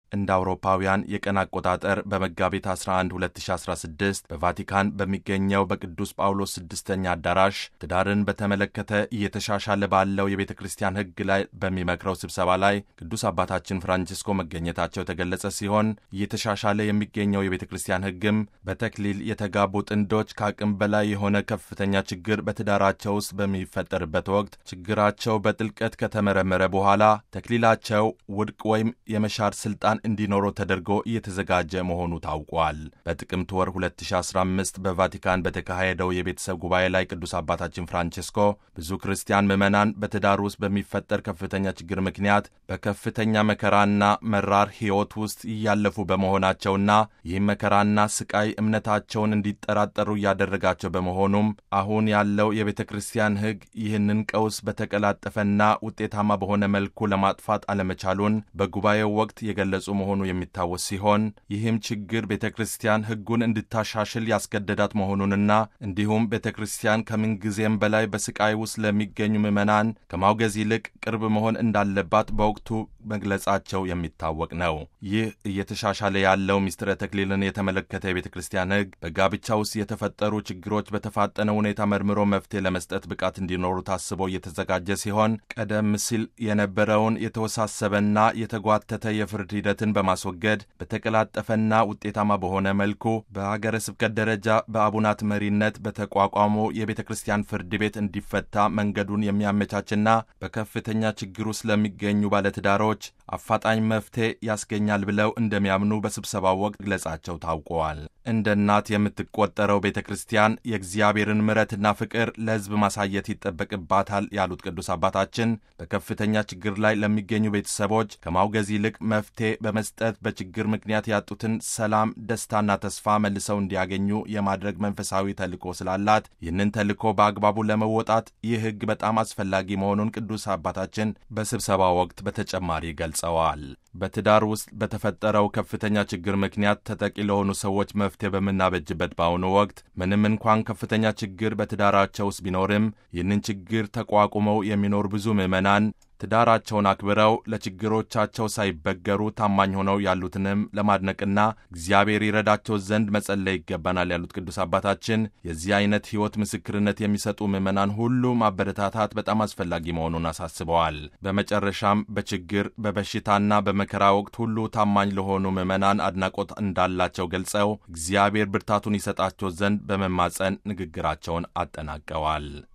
እንደ አውሮፓውያን የቀን አቆጣጠር በመጋቢት 11 2016 በቫቲካን በሚገኘው በቅዱስ ጳውሎስ ስድስተኛ አዳራሽ ትዳርን በተመለከተ እየተሻሻለ ባለው የቤተ ክርስቲያን ሕግ ላይ በሚመክረው ስብሰባ ላይ ቅዱስ አባታችን ፍራንቺስኮ መገኘታቸው የተገለጸ ሲሆን እየተሻሻለ የሚገኘው የቤተ ክርስቲያን ሕግም በተክሊል የተጋቡ ጥንዶች ከአቅም በላይ የሆነ ከፍተኛ ችግር በትዳራቸው ውስጥ በሚፈጠርበት ወቅት ችግራቸው በጥልቀት ከተመረመረ በኋላ ተክሊላቸው ውድቅ ወይም የመሻር ስልጣን እንዲኖረው ተደርጎ እየተዘጋጀ መሆኑ ታውቋል። በጥቅምት ወር 2015 በቫቲካን በተካሄደው የቤተሰብ ጉባኤ ላይ ቅዱስ አባታችን ፍራንቼስኮ ብዙ ክርስቲያን ምዕመናን በትዳር ውስጥ በሚፈጠር ከፍተኛ ችግር ምክንያት በከፍተኛ መከራና መራር ሕይወት ውስጥ እያለፉ በመሆናቸውና ይህም መከራና ስቃይ እምነታቸውን እንዲጠራጠሩ እያደረጋቸው በመሆኑም አሁን ያለው የቤተ ክርስቲያን ሕግ ይህንን ቀውስ በተቀላጠፈና ውጤታማ በሆነ መልኩ ለማጥፋት አለመቻሉን በጉባኤው ወቅት የገለጹ መሆኑ የሚታወስ ሲሆን ይህም ችግር ቤተ ክርስቲያን ሕጉን እንድታሻሽል ያስገደዳት መሆኑንና እንዲሁም ቤተ ክርስቲያን ከምንጊዜም በላይ በስቃይ ውስጥ ለሚገኙ ምዕመናን ከማውገዝ ይልቅ ቅርብ መሆን እንዳለባት በወቅቱ መግለጻቸው የሚታወቅ ነው። ይህ እየተሻሻለ ያለው ምስጢረ ተክሊልን የተመለከተ የቤተ ክርስቲያን ሕግ በጋብቻ ውስጥ የተፈጠሩ ችግሮች በተፋጠነ ሁኔታ መርምሮ መፍትሄ ለመስጠት ብቃት እንዲኖሩ ታስቦ እየተዘጋጀ ሲሆን ቀደም ሲል የነበረውን የተወሳሰበና የተጓተተ የፍርድ ሂደትን በማስወገድ በተቀላጠፈና ውጤታማ በሆነ መልኩ በሀገረ ስብከት ደረጃ በአቡናት መሪነት በተቋቋመው የቤተ ክርስቲያን ፍርድ ቤት እንዲፈታ መንገዱን የሚያመቻችና በከፍተኛ ችግር ውስጥ ለሚገኙ ባለትዳሮች አፋጣኝ መፍትሄ ያስገኛል ብለው እንደሚያምኑ በስብሰባው ወቅት መግለጻቸው ታውቀዋል። እንደ እናት የምትቆጠረው ቤተ ክርስቲያን የእግዚአብሔርን ምሕረትና ፍቅር ለሕዝብ ማሳየት ይጠበቅባታል ያሉት ቅዱስ አባታችን በከፍተኛ ችግር ላይ ለሚገኙ ቤተሰቦች ከማውገዝ ይልቅ መፍትሄ በመስጠት በችግር ምክንያት ያጡትን ሰላም፣ ደስታና ተስፋ መልሰው እንዲያገኙ የማድረግ መንፈሳዊ ተልእኮ ስላላት ይህንን ተልእኮ በአግባቡ ለመወጣት ይህ ሕግ በጣም አስፈላጊ መሆኑን ቅዱስ አባታችን በስብሰባ ወቅት በተጨማሪ ገልጸዋል። በትዳር ውስጥ በተፈጠረው ከፍተኛ ችግር ምክንያት ተጠቂ ለሆኑ ሰዎች መፍትሄ በምናበጅበት በአሁኑ ወቅት ምንም እንኳን ከፍተኛ ችግር በትዳራቸው ውስጥ ቢኖርም ይህንን ችግር ተቋቁመው የሚኖሩ ብዙ ምዕመናን ትዳራቸውን አክብረው ለችግሮቻቸው ሳይበገሩ ታማኝ ሆነው ያሉትንም ለማድነቅና እግዚአብሔር ይረዳቸው ዘንድ መጸለይ ይገባናል ያሉት ቅዱስ አባታችን የዚህ አይነት ሕይወት ምስክርነት የሚሰጡ ምዕመናን ሁሉ ማበረታታት በጣም አስፈላጊ መሆኑን አሳስበዋል። በመጨረሻም በችግር በበሽታና በመከራ ወቅት ሁሉ ታማኝ ለሆኑ ምዕመናን አድናቆት እንዳላቸው ገልጸው እግዚአብሔር ብርታቱን ይሰጣቸው ዘንድ በመማጸን ንግግራቸውን አጠናቀዋል።